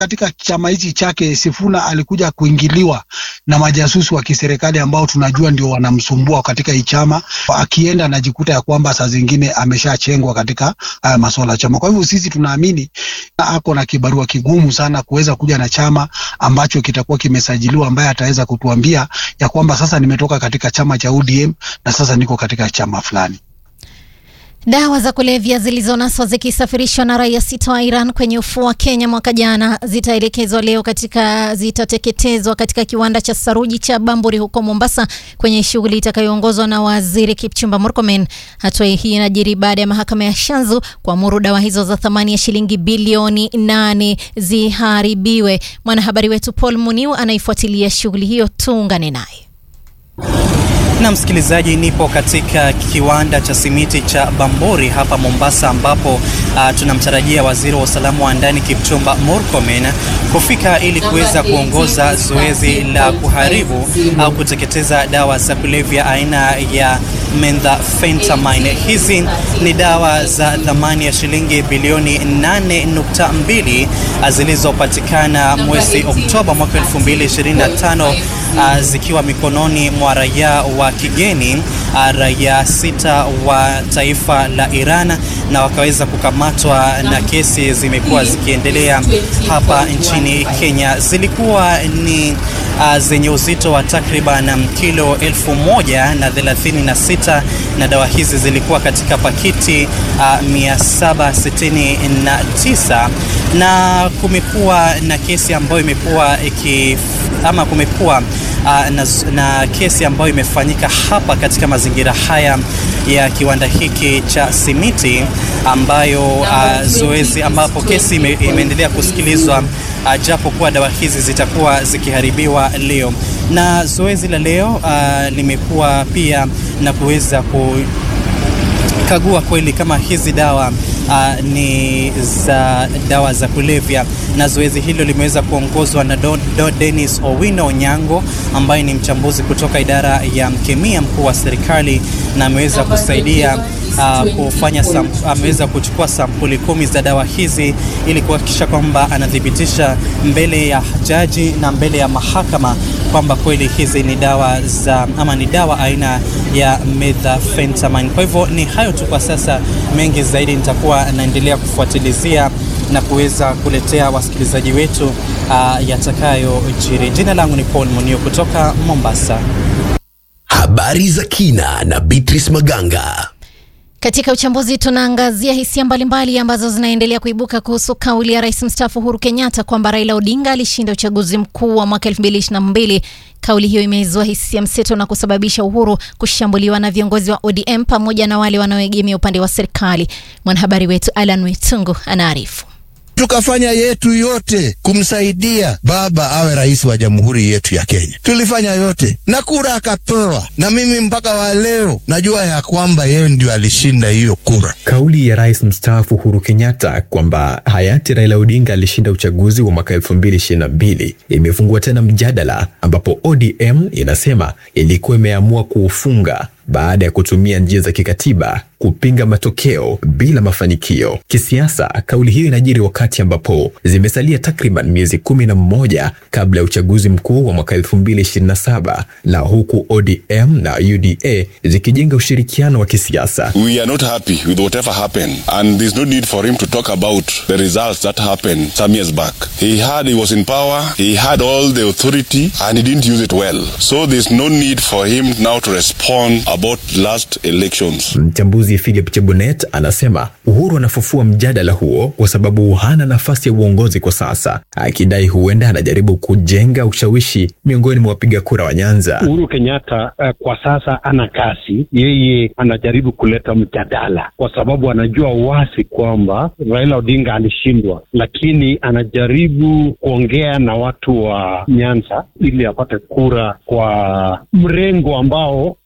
katika chama hichi chake Sifuna alikuja kuingiliwa na majasusi wa kiserikali ambao tunajua ndio wanamsumbua katika hii chama. Akienda anajikuta ya kwamba saa zingine ameshachengwa katika haya masuala ya chama. Kwa hivyo sisi tunaamini ako na kibarua kigumu sana kuweza kuja na chama ambacho kitakuwa kimesajiliwa, ambaye ataweza kutuambia ya kwamba sasa nimetoka katika chama cha ODM na sasa niko katika chama fulani. Dawa za kulevya zilizonaswa zikisafirishwa na raia sita wa Iran kwenye ufuo wa Kenya mwaka jana zitaelekezwa leo katika zitateketezwa katika kiwanda cha saruji cha Bamburi huko Mombasa kwenye shughuli itakayoongozwa na Waziri Kipchumba Murkomen. Hatua hii inajiri baada ya mahakama ya Shanzu kuamuru dawa hizo za thamani ya shilingi bilioni nane ziharibiwe. Mwanahabari wetu Paul Muniu anaifuatilia shughuli hiyo, tuungane naye. Na msikilizaji, nipo katika kiwanda cha simiti cha Bamburi hapa Mombasa, ambapo uh, tunamtarajia waziri wa usalama wa ndani Kipchumba Murkomen kufika ili kuweza kuongoza zoezi la kuharibu au kuteketeza dawa za kulevya aina ya methamphetamine. Hizi ni dawa za thamani ya shilingi bilioni 8.2 zilizopatikana mwezi Oktoba mwaka 2025 uh, zikiwa mikononi mwa raia wa kigeni uh, raia sita wa taifa la Iran na wakaweza kukamatwa, na kesi zimekuwa zikiendelea hapa nchini Kenya. Zilikuwa ni uh, zenye uzito wa takriban kilo elfu moja na thelathini na sita na dawa hizi zilikuwa katika pakiti uh, 769 na kumekuwa na kesi ambayo imekuwa iki ama kumekuwa uh, na, na kesi ambayo imefanyika hapa katika mazingira haya ya kiwanda hiki cha simiti ambayo uh, zoezi ambapo kesi ime, imeendelea kusikilizwa uh, japo kuwa dawa hizi zitakuwa zikiharibiwa leo, na zoezi la leo uh, limekuwa pia na kuweza kukagua kweli kama hizi dawa Uh, ni za dawa za kulevya na zoezi hilo limeweza kuongozwa na Don, Don Dennis Owino Onyango ambaye ni mchambuzi kutoka idara ya mkemia mkuu wa serikali na ameweza kusaidia uh, kufanya ameweza kuchukua sampuli kumi za dawa hizi ili kuhakikisha kwamba anathibitisha mbele ya jaji na mbele ya mahakama kwamba kweli hizi ni dawa za ama ni dawa aina ya methamphetamine. Kwa hivyo ni hayo tu kwa sasa, mengi zaidi nitakuwa naendelea kufuatilizia na kuweza kuletea wasikilizaji wetu uh, yatakayojiri. Jina langu ni Paul Munio kutoka Mombasa. Habari za kina na Beatrice Maganga. Katika uchambuzi tunaangazia hisia mbalimbali ambazo zinaendelea kuibuka kuhusu kauli ya rais mstaafu Uhuru Kenyatta kwamba Raila Odinga alishinda uchaguzi mkuu wa mwaka 2022. Kauli hiyo imeizua hisia mseto na kusababisha Uhuru kushambuliwa na viongozi wa ODM pamoja na wale wanaoegemea upande wa serikali. Mwanahabari wetu Alan Wetungu anaarifu. Tukafanya yetu yote kumsaidia baba awe rais wa jamhuri yetu ya Kenya. Tulifanya yote na kura akapewa, na mimi mpaka wa leo najua ya kwamba yeye ndio alishinda hiyo kura. Kauli ya rais mstaafu Uhuru Kenyatta kwamba hayati Raila Odinga alishinda uchaguzi wa mwaka 2022 imefungua tena mjadala, ambapo ODM inasema ilikuwa imeamua kuufunga baada ya kutumia njia za kikatiba kupinga matokeo bila mafanikio. Kisiasa, kauli hiyo inajiri wakati ambapo zimesalia takriban miezi kumi na mmoja kabla ya uchaguzi mkuu wa mwaka 2027 na huku ODM na UDA zikijenga ushirikiano wa kisiasa. We are not happy with whatever happened and there's no need for him to talk about the results that happened some years back. He had, he was in power, he had all the authority and he didn't use it well. So there's no need for him now to respond about last elections. Mchambuzi Philip Chebunet anasema Uhuru anafufua mjadala huo kwa sababu hana nafasi ya uongozi kwa sasa, akidai huenda anajaribu kujenga ushawishi miongoni mwa wapiga kura wa Nyanza. Uhuru Kenyatta uh, kwa sasa ana kasi, yeye anajaribu kuleta mjadala kwa sababu anajua wasi kwamba Raila Odinga alishindwa, lakini anajaribu kuongea na watu wa Nyanza ili apate kura kwa mrengo ambao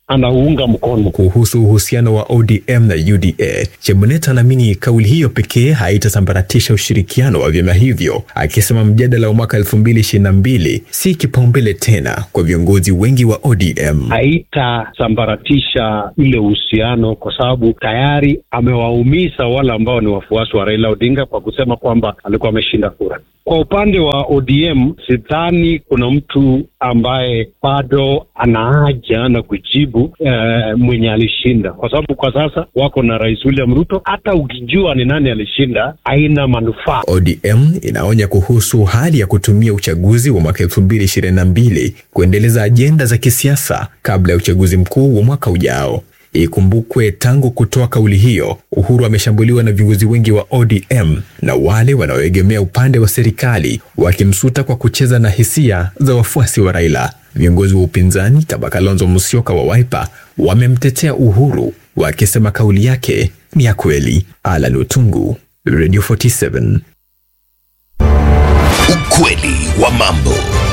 anaunga mkono. Kuhusu uhusiano wa ODM na UDA, Chebunet anaamini kauli hiyo pekee haitasambaratisha ushirikiano wa vyama hivyo, akisema mjadala wa mwaka 2022 si kipaumbele tena kwa viongozi wengi wa ODM. Haitasambaratisha ile uhusiano kwa sababu tayari amewaumiza wale ambao ni wafuasi wa Raila Odinga kwa kusema kwamba alikuwa ameshinda kura. Kwa upande wa ODM sidhani kuna mtu ambaye bado ana haja na kujibu eh, mwenye alishinda, kwa sababu kwa sasa wako na Rais William Ruto. Hata ukijua ni nani alishinda, haina manufaa. ODM inaonya kuhusu hali ya kutumia uchaguzi wa mwaka 2022 kuendeleza ajenda za kisiasa kabla ya uchaguzi mkuu wa mwaka ujao. Ikumbukwe, tangu kutoa kauli hiyo, Uhuru ameshambuliwa na viongozi wengi wa ODM na wale wanaoegemea upande wa serikali wakimsuta kwa kucheza na hisia za wafuasi wa Raila. Viongozi wa upinzani kama Kalonzo Musyoka wa Wiper wamemtetea Uhuru wakisema kauli yake ni ya kweli. Alan Otungu, Radio 47. Ukweli wa mambo.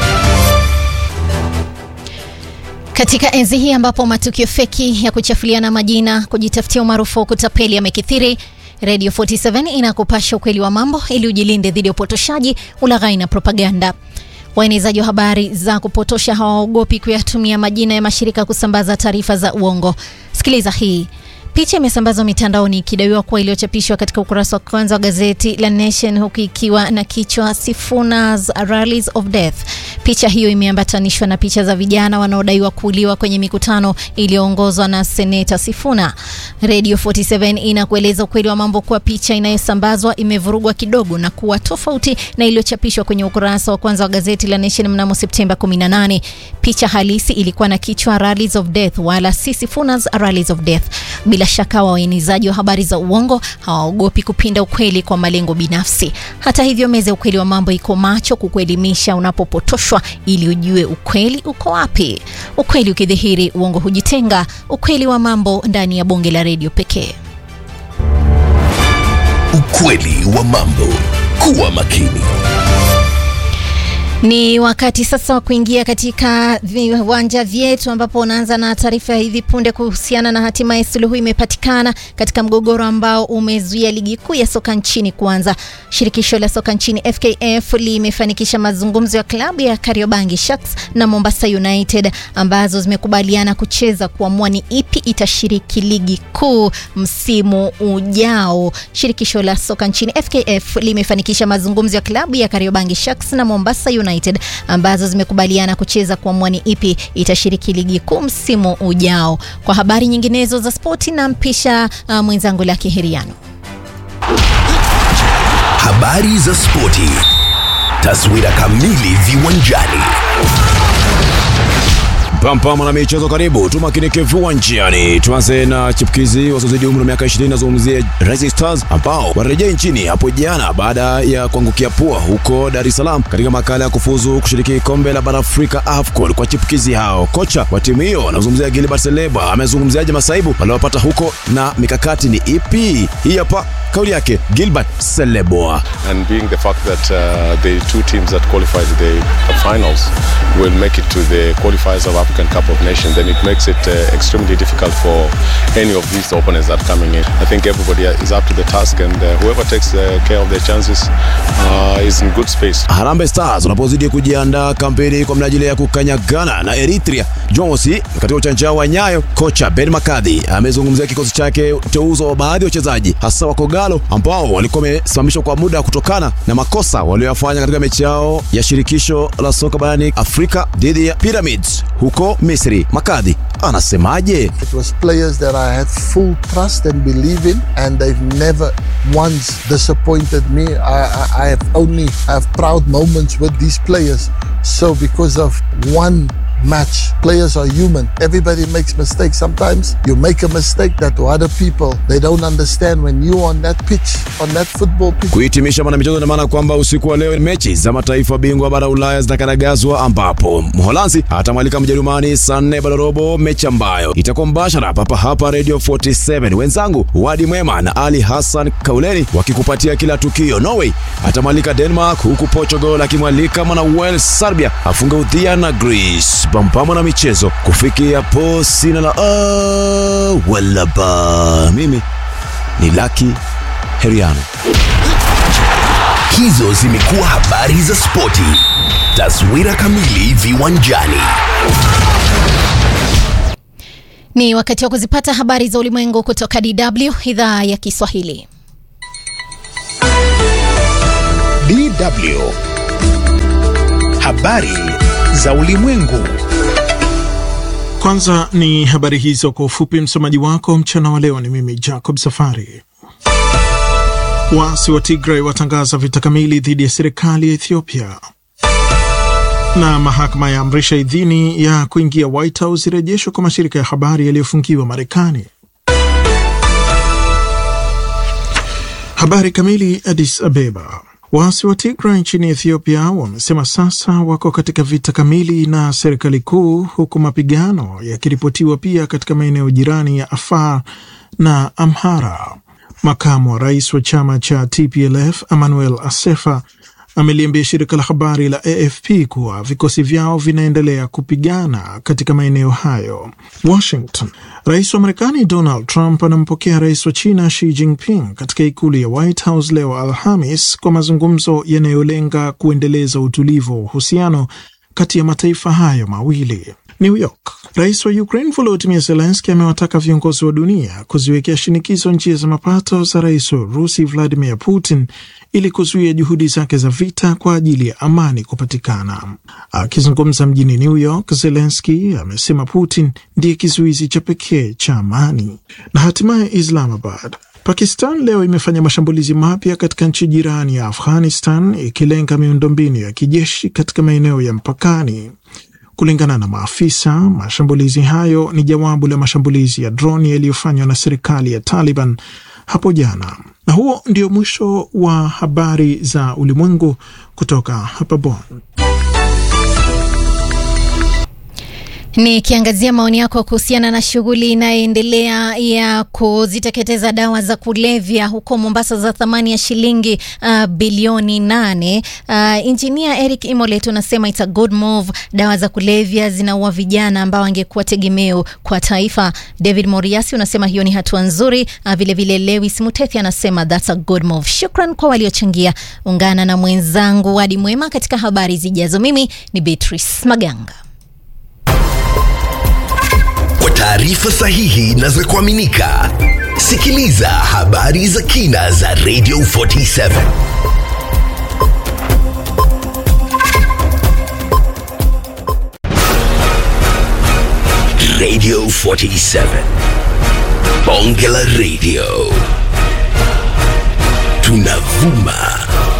Katika enzi hii ambapo matukio feki ya kuchafuliana majina, kujitafutia umaarufu wa kutapeli yamekithiri, Radio 47 inakupasha ukweli wa mambo ili ujilinde dhidi ya upotoshaji, ulaghai na propaganda. Waenezaji wa habari za kupotosha hawaogopi kuyatumia majina ya mashirika kusambaza taarifa za uongo. Sikiliza hii. Picha imesambazwa mitandaoni ikidaiwa kuwa iliyochapishwa katika ukurasa wa kwanza wa gazeti la Nation huku ikiwa na kichwa Sifuna's Rallies of Death. Picha hiyo imeambatanishwa na picha za vijana wanaodaiwa kuuliwa kwenye mikutano iliyoongozwa na Seneta Sifuna. Radio 47 inakueleza ukweli wa mambo kuwa picha inayosambazwa imevurugwa kidogo na kuwa tofauti na iliyochapishwa kwenye ukurasa wa kwanza wa gazeti la Nation mnamo Septemba 18. Picha halisi ilikuwa na kichwa Rallies of Death wala si Sifuna's Rallies of Death. Bila shaka waenezaji wa habari za uongo hawaogopi kupinda ukweli kwa malengo binafsi. Hata hivyo, meza ya ukweli wa mambo iko macho kukuelimisha unapopotoshwa ili ujue ukweli uko wapi. Ukweli ukidhihiri, uongo hujitenga. Ukweli wa mambo ndani ya bonge la redio pekee. Ukweli wa mambo. Kuwa makini. Ni wakati sasa wa kuingia katika viwanja vyetu ambapo unaanza na taarifa ya hivi punde kuhusiana na hatimaye suluhu imepatikana katika mgogoro ambao umezuia ligi kuu ya soka nchini kuanza. Shirikisho la soka nchini FKF limefanikisha mazungumzo ya klabu ya Kariobangi Sharks na Mombasa United ambazo zimekubaliana kucheza kuamua ni ipi itashiriki ligi kuu msimu ujao. Shirikisho la soka nchini FKF limefanikisha mazungumzo ya klabu ya Kariobangi Sharks na Mombasa United ambazo zimekubaliana kucheza kuamua ni ipi itashiriki ligi kuu msimu ujao. Kwa habari nyinginezo za spoti na mpisha uh, mwenzangu Laki Heriano. Habari za spoti. Taswira kamili viwanjani. Pampama na michezo karibu, tumakinike viwanjani. Tuanze na chipukizi wasiozidi umri wa miaka 20, nazungumzia Rising Stars ambao warejea nchini hapo jana baada ya kuangukia pua huko Dar es Salaam katika makala ya kufuzu kushiriki kombe la bara Afrika AFCON kwa chipukizi hao. Kocha wa timu hiyo anazungumzia Gilbert Seleba amezungumziaje masaibu waliopata huko na mikakati ni ipi? Hii hapa kauli yake Gilbert Seleboa. and being the fact that uh, the two teams that qualified to the finals will make it to the qualifiers of African Cup of Nations, then it makes it uh, extremely difficult for any of these opponents that are coming in. I think everybody is up to the task, and uh, whoever takes uh, care of their chances uh, is in good space. Harambee Stars wanapozidi kujiandaa kampeni kwa minajili ya kukanyagana na Eritrea Jumamosi katika uwanja wa Nyayo, kocha Ben Makadhi amezungumzia kikosi chake, uteuzo wa baadhi ya wachezaji hasa wa Kogalo ambao walikuwa wamesimamishwa kwa muda kutokana na makosa walioyafanya katika mechi yao ya shirikisho la soka barani Afrika dhidi ya Pyramids huko Misri. Makadhi anasemaje? It was players that I had full trust and believe in, and they've never once disappointed me. I, I, I have only have proud moments with these players. So because of one match, players are human. Everybody makes mistakes. Sometimes you make a mistake that to other people they don't understand when you on that pitch, on that football pitch. Kuhitimisha mwanamichezo, ina maana kwamba usiku wa leo mechi za mataifa bingwa bara Ulaya zitakaragazwa, ambapo Mholanzi atamwalika Mjerumani saa nne baada robo, mechi ambayo itakuwa mbashara papa hapa Radio 47. Wenzangu Wadi Mwema na Ali Hassan Kauleni wakikupatia kila tukio. Norway atamwalika Denmark, huku Portugal akimwalika mwana Wales Serbia afunge udhia na Greece. pampama na michezo kufikia hapo sina la ah, wala ba mimi ni laki heriano Hizo zimekuwa habari za spoti. Taswira kamili viwanjani. Ni wakati wa kuzipata habari za ulimwengu kutoka DW idhaa ya Kiswahili. DW. Habari za ulimwengu. Kwanza ni habari hizo kwa ufupi. Msomaji wako mchana wa leo ni mimi Jacob Safari. Waasi wa Tigray watangaza vita kamili dhidi ya serikali ya Ethiopia, na mahakama ya amrisha idhini ya kuingia White House irejeshwa kwa mashirika ya habari yaliyofungiwa Marekani. Habari kamili. Addis Abeba. Waasi wa Tigray nchini Ethiopia wamesema sasa wako katika vita kamili na serikali kuu, huku mapigano yakiripotiwa pia katika maeneo jirani ya Afar na Amhara. Makamu wa rais wa chama cha TPLF Emmanuel Asefa ameliambia shirika la habari la AFP kuwa vikosi vyao vinaendelea kupigana katika maeneo hayo. Washington. Rais wa Marekani Donald Trump anampokea rais wa China Xi Jinping katika ikulu ya White House leo Alhamis kwa mazungumzo yanayolenga kuendeleza utulivu wa uhusiano kati ya mataifa hayo mawili. New York. Rais wa Ukraine Volodymyr Zelensky amewataka viongozi wa dunia kuziwekea shinikizo njia za mapato za rais wa Urusi Vladimir Putin ili kuzuia juhudi zake za vita kwa ajili ya amani kupatikana. Akizungumza mjini New York, Zelensky amesema Putin ndiye kizuizi cha pekee cha amani. Na hatimaye Islamabad. Pakistan leo imefanya mashambulizi mapya katika nchi jirani ya Afghanistan ikilenga miundombinu ya kijeshi katika maeneo ya mpakani. Kulingana na maafisa, mashambulizi hayo ni jawabu la mashambulizi ya droni yaliyofanywa na serikali ya Taliban hapo jana. Na huo ndio mwisho wa habari za ulimwengu kutoka hapa Bonn. Nikiangazia maoni yako kuhusiana na shughuli inayoendelea ya kuziteketeza dawa za kulevya huko Mombasa za thamani ya shilingi uh, bilioni nane. Uh, Injinia Eric Imolet unasema it's a good move. Dawa za kulevya zinaua vijana ambao angekuwa tegemeo kwa taifa. David Moriasi unasema hiyo ni hatua nzuri. Uh, vilevile Lewis Mutethi anasema that's a good move. Shukran kwa waliochangia. Ungana na mwenzangu Wadi Mwema katika habari zijazo. Mimi ni Beatrice Maganga. Kwa taarifa sahihi na za kuaminika, sikiliza habari za kina za Radio 47 Radio 47 Bonge la Radio, tunavuma